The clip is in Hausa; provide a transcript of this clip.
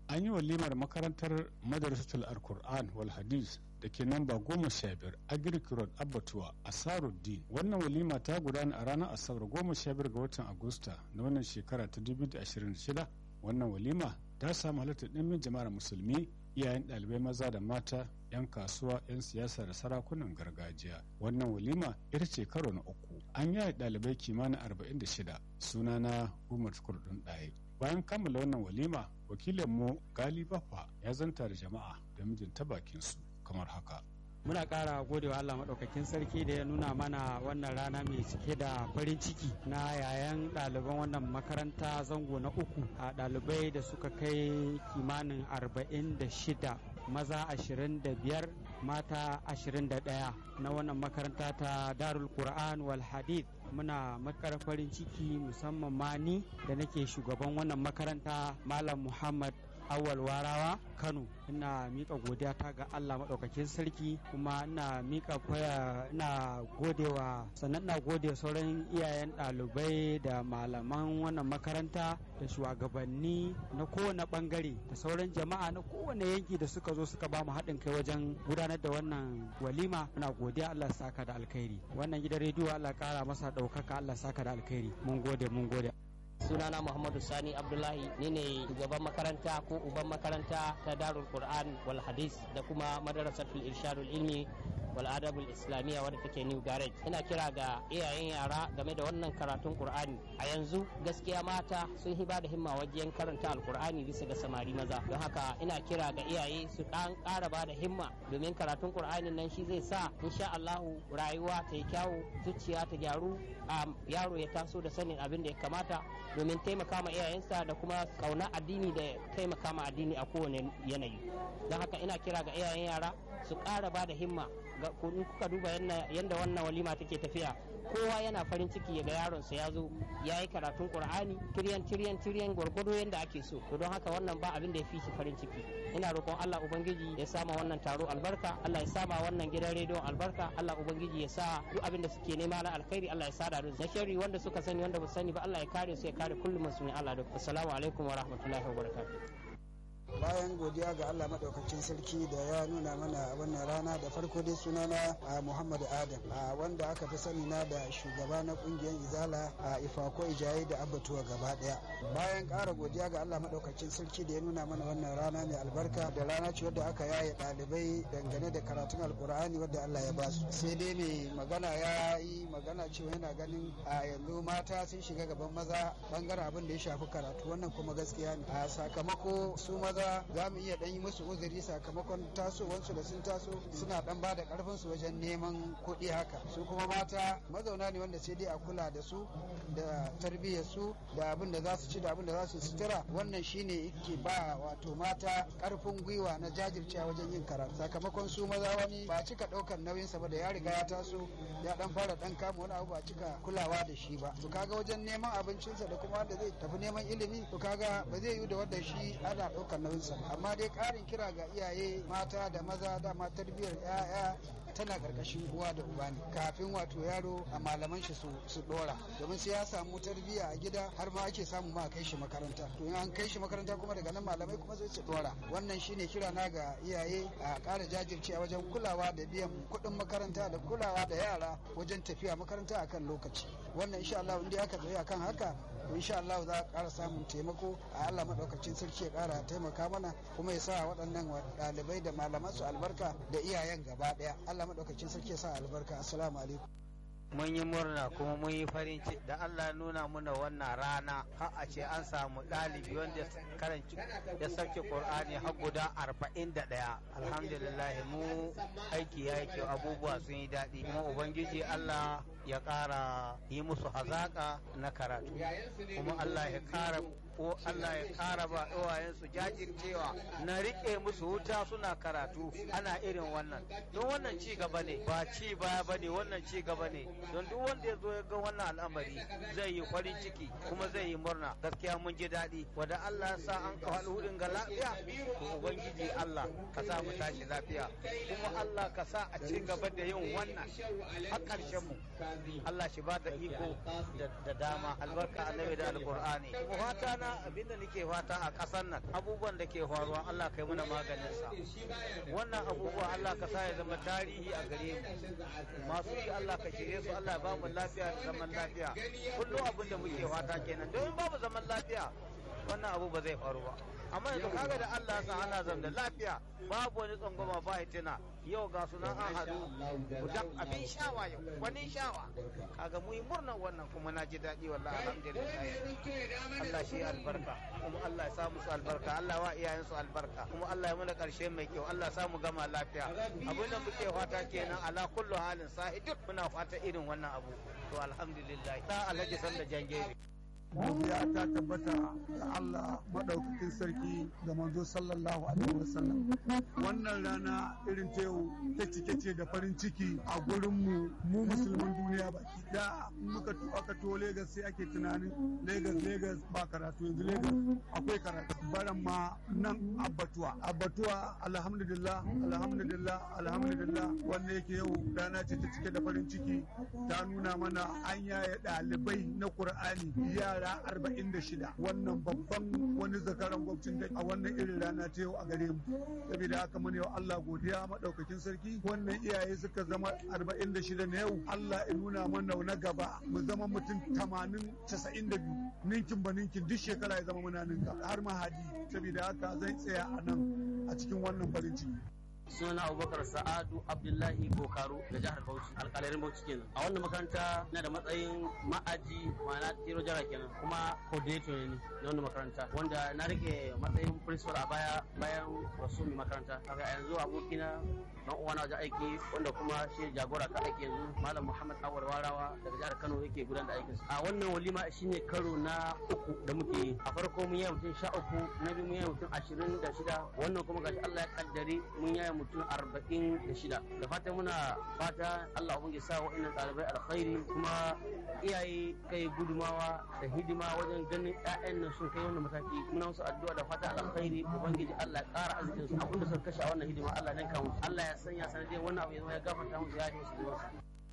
an yi walimar makarantar madrasatul alkur'an wal hadis da ke namba goma sha biyar agric road abbatuwa a saruddin wannan walima ta gudana a ranar asabar goma sha biyar ga watan agusta na wannan shekara ta 2026 wannan walima ta samu halartar ɗimbin jama'ar musulmi iyayen ɗalibai maza da mata 'yan kasuwa 'yan siyasa da sarakunan gargajiya wannan walima ita ce karo na uku an yaya ɗalibai kimanin 46 sunana umar kurdun ɗaya bayan kammala wannan walima wakilinmu gali bafa ya zanta da jama'a da mijin ta bakinsu kamar haka muna ƙara godewa Allah maɗaukakin sarki da ya nuna mana wannan rana mai cike da farin ciki na yayan ɗaliban wannan makaranta zango na uku a ɗalibai da suka kai kimanin arba'in da shida maza ashirin da biyar mata ashirin da ɗaya na wannan makaranta ta darul qur'an wal hadith muna makar farin ciki musamman ma ni da nake shugaban wannan makaranta malam muhammad awal warawa kano ina mika godiya ta ga allah maɗaukakin sarki kuma ina mika kwaya ina godewa sannan ina gode sauran iyayen ɗalibai da malaman wannan makaranta da shugabanni na kowane bangare da sauran jama'a na kowane yanki da suka zo suka ba mu haɗin kai wajen gudanar da wannan walima ina godiya allah saka da alkhairi wannan gidan rediyo allah kara masa ɗaukaka allah saka da alkhairi mun gode mun gode sunana muhammadu sani abdullahi ni ne shugaban makaranta ko uban makaranta ta darul qur'an wal hadis da kuma madarasatul irshadul ilmi wal adabul islamiyya wadda take new garage ina kira ga iyayen yara game da wannan karatun qur'ani a yanzu gaskiya mata sun hiba da himma wajen karanta alqur'ani bisa ga samari maza don haka ina kira ga iyaye su dan ƙara ba da himma domin karatun qur'anin nan shi zai sa insha Allahu rayuwa ta yi kyawu zuciya ta gyaru yaro ya taso da sanin abin da ya kamata domin taimaka ma iyayensa da kuma kauna addini da taimaka ma addini a kowane yanayi don haka ina kira ga iyayen yara su ƙara ba da himma ga kuka duba yadda wannan walima take tafiya kowa yana farin ciki ya ga yaronsa ya zo ya yi karatun qur'ani tiryan tiryan tiryan gwargwado yadda ake so to don haka wannan ba abin da ya fi shi farin ciki ina roƙon Allah ubangiji ya sama wannan taro albarka Allah ya sama wannan gidan rediyon albarka Allah ubangiji ya sa duk abin da suke nema na alkhairi Allah ya sada da shari wanda suka sani wanda ba sani ba Allah ya kare su ya kare kullum musulmi Allah da assalamu alaikum wa rahmatullahi wa barakatuh bayan godiya ga Allah maɗaukacin sarki da ya nuna mana wannan rana da farko dai sunana a Muhammadu Adam a wanda aka fi sani na da shugaba na kungiyar Izala a Ifako Ijaye da Abbatuwa gaba ɗaya bayan ƙara godiya ga Allah maɗaukacin sarki da ya nuna mana wannan rana mai albarka da rana ce wadda aka yaye ɗalibai dangane da karatun alkur'ani wadda Allah ya basu sai dai mai magana ya yi magana cewa yana ganin a yanzu mata sun shiga gaban maza bangaren abin da ya shafi karatu wannan kuma gaskiya ne a sakamako su maza za mu iya ɗan yi musu uzuri sakamakon tasowansu da sun taso suna ɗan ba da ƙarfinsu wajen neman kuɗi haka su kuma mata mazauna ne wanda sai dai a kula da su da tarbiyyar su da abin da za su ci da abin da za su sutura wannan shine yake ba wato mata ƙarfin gwiwa na jajircewa wajen yin karatu sakamakon su maza wani ba cika ɗaukar nauyinsa ba da ya riga ya taso ya ɗan fara ɗan kama wani abu ba cika kulawa da shi ba to kaga wajen neman abincinsa da kuma wanda zai tafi neman ilimi to kaga ba zai yi da wanda shi ana ɗaukar nauyinsa amma dai ƙarin kira ga iyaye mata da maza dama tarbiyyar 'ya'ya tana karkashin uwa da uba ne kafin wato yaro a malaman shi su dora domin sai ya samu tarbiyya a gida har ma ake samu ma kai shi makaranta to in an kai shi makaranta kuma daga nan malamai kuma sai su dora wannan shine kira na ga iyaye a ƙara jajirce a wajen kulawa da biyan kuɗin makaranta da kulawa da yara wajen tafiya makaranta akan lokaci wannan insha Allah in dai aka tsaye akan haka insha Allah za a ƙara samun taimako a Allah maɗaukacin sarki ya ƙara taimaka mana kuma ya sa waɗannan ɗalibai da malaman su albarka da iyayen gaba ɗaya Allah maɗaukacin sarki ya sa albarka assalamu alaikum mun yi murna kuma mun yi farin ciki da Allah nuna muna wannan rana har a ce an samu ɗalibi wanda karanci ya sauke Qur'ani har guda arba'in da ɗaya alhamdulillah mu aiki ya yi kyau abubuwa sun yi daɗi kuma ubangiji Allah ya ƙara yi musu hazaƙa na karatu kuma Allah ya ƙara ko Allah ya ƙara ba ɗawayensu jajircewa na riƙe musu wuta suna karatu ana irin wannan don wannan ci gaba ne ba ci baya ba ne wannan ci gaba ne don duk wanda ya zo ya ga wannan al'amari zai yi farin ciki kuma zai yi murna gaskiya mun ji daɗi wanda Allah ya sa an ka haɗu hudun ga lafiya to ubangiji Allah ka sa mu tashi lafiya kuma Allah ka sa a ci gaba da yin wannan har ƙarshen mu Allah shi ba da iko da dama albarka annabi da alqur'ani fata na rana abinda nake fata a ƙasar nan abubuwan da ke faruwa Allah kai muna maganin sa wannan abubuwa Allah ka sa ya zama tarihi a gare mu masu yi Allah ka shirye su Allah ya ba mu lafiya da zaman lafiya kullum abin da muke fata kenan domin babu zaman lafiya wannan abu ba zai faru ba amma yanzu kaga da Allah ya sa ana zam da lafiya babu wani tsangwama ba hitina yau ga sunan an haɗu gudan abin shawa yau wani shawa kaga mu yi murnar wannan kuma na ji daɗi wallahi alhamdulillah Allah shi albarka kuma Allah ya sa musu albarka Allah wa iyayen su albarka kuma Allah ya mana ƙarshe mai kyau Allah ya sa mu gama lafiya abin da muke fata kenan ala kullu halin sahiduk muna fata irin wannan abu to alhamdulillah ta alhaji sanda jangere godiya ta tabbata ga Allah maɗaukakin sarki da manzo sallallahu alaihi wasallam wannan rana irin ta yau ta cike ce da farin ciki a gurin mu mu musulman duniya baki da muka aka to Lagos sai ake tunanin Lagos Lagos ba karatu yanzu Lagos akwai karatu baran ma nan abbatuwa abbatuwa alhamdulillah alhamdulillah alhamdulillah wanda yake yau rana ce ta cike da farin ciki ta nuna mana an yaya ɗalibai na Qur'ani yara yara arba'in da shida wannan babban wani zakaran gwamnatin da a wannan irin rana ta yau a gare mu saboda haka mun yau Allah godiya madaukakin sarki wannan iyaye suka zama arba'in da shida na yau Allah ya nuna mana na gaba mu zama mutum tamanin casa'in da biyu ninkin ba ninkin duk shekara ya zama muna ninka har mahadi saboda haka zan tsaya a nan a cikin wannan farin ciki suna abubakar sa'adu abdullahi bokaro da jihar bauchi alƙalarin bauchi kenan a wannan makaranta na da matsayin ma'aji ma'ana tiro jara kenan kuma coordinator ne na wannan makaranta wanda na rike matsayin principal a baya bayan wasu mai makaranta kaga yanzu abokina dan uwana wajen aiki wanda kuma shi jagora ka aiki yanzu malam muhammad awar warawa daga jihar kano yake gudanar da aikinsa a wannan walima shine karo na uku da muke yi a farko mun yi mutum sha uku na biyu mun yi mutum ashirin da shida wannan kuma gashi allah ya kaddare mun yi mutum arba'in da shida da fatan muna fata allah ubangiji sa wa'annan ɗalibai alkhairi kuma iyaye kai gudumawa da hidima wajen ganin 'ya'yan nan sun kai wannan mataki muna musu addu'a da fata alkhairi ubangiji allah ya ƙara arzikin su abinda suka kashe a wannan hidima allah ya ninka musu allah ya sanya sanadiyar wannan abu ya zama ya gafarta musu ya yi musu